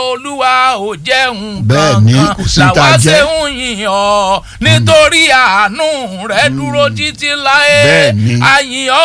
olúwa ò jẹun Bẹ́ẹ̀ ni, kankan kò sí tá a làwa jẹ. ṣe ń yìn ọ́ nítorí àánú rẹ dúró títí láé Bẹ́ẹ̀ ni. àyìn ọ́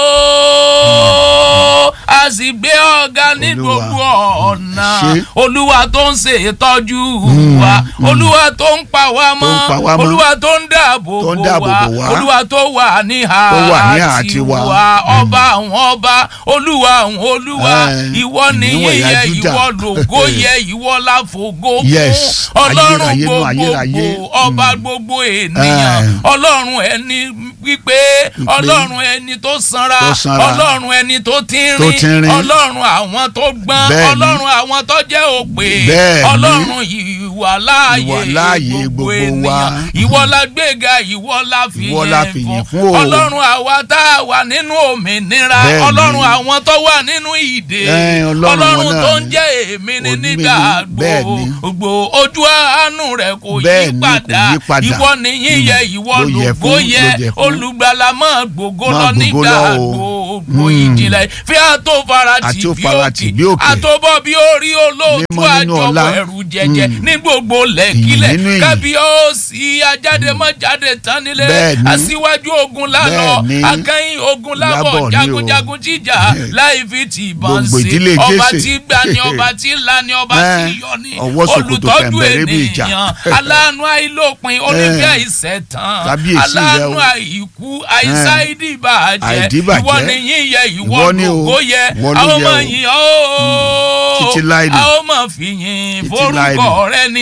a sì gbé ọ̀gá ní Olúwa, gbogbo ọ̀nà ṣé. olúwa tó ń ṣe ìtọ́jú wa olúwa tó ń pa wá mọ́ pa wá mọ́. olúwa tó ń dáàbò Tó ń bò dáàbò wá bò wá. olúwa tó wà ní Tó wà ní àhà tiwa. tiwa ọba àwọn ọba olúwa àwọn olúwa Eh, ìwọ nìyí ìníwọ̀n yẹ ìyá Júdà. ìwọ lògo yẹ ìwọ láfògo fún Yes, ọlọ́run ayérayé nú gbogbogbò ayérayé. ọba gbogbo ènìyàn Eh. ọlọ́run ẹni wípé ọlọ́run ẹni tó sanra Tó sanra. ọlọ́run ẹni tó Tó tínrín tínrín. ọlọ́run àwọn tó gbọ́n Bẹ́ẹ̀ ni. ọlọ́run àwọn tó jẹ́ òpè Bẹ́ẹ̀ ni. ọlọ́run ìwà láàyè Ìwà láàyè gbogbo wa. ènìyàn ìwọ la gbéga ìwọ la Ìwọ la fìyìn fìyìn fún fún o. ọlọ́run àwa tá a wà nínú òmìnira Bẹ́ẹ̀ ni. ọlọ́run àwọn tó wà nínú ìdè Ẹ, Ọlọ́run ọlọ́run wọn náà tó ń ni. jẹ́ èmi ni Òní mi nígbà ni. Bẹ́ẹ̀ ni. gbogbo ojú àánú rẹ̀ kò Bẹ́ẹ̀ yí ni, kò padà yí padà. ìwọ nìyí yẹ ìwọ Ló yẹ lògo fún, yẹ ló yẹ fún. olùgbàlà máa gbogbo Máa lọ gbògo nígbà lọ o. gbogbo Mm. ìjìnlẹ̀ fi àtò farati Àti ó bí farati bí òkè òkè. àtòbọ̀ bí orí olóòtú Mímọ́ nínú àjọpọ̀ ọlá. ẹ̀rù jẹjẹ Mm. ní gbogbo lẹ́kílẹ̀ Ìyìn nínú ìyìn. kábíyèsí ajáde mọ́ jáde tán nílé Bẹ́ẹ̀ ni. aṣíwájú ogun lálọ́ Bẹ́ẹ̀ ni. akẹ́yìn ogun lábọ̀ Lábọ̀ ni o. jagunjagun jíjà láì fi tì ìbọn Gbogbo sí ìdílé ọba Jésè. tí gbà ní ọba tí là ní ọba tí Ẹ́, yọ ní ọwọ́ ṣòkòtò olùtọ́jú pẹ̀mbẹ̀rẹ̀ bí ìjà. ènìyàn aláàánú àìlópin onífẹ́ Ẹ́, ìṣẹ̀tàn kábíyèsí rẹ aláàánú o. àìkú àìsá Ẹ́, ìdìbàjẹ́ àìdíbàjẹ́. ìwọ nìyí yẹ ìwọ Ìwọ ni o. lògó yẹ Ìwọ ló àwọn yẹ ọmọ o. yìí ó Títí láì ní. àwọn ọmọ fìyìn Títí láì ní. forúkọ rẹ ní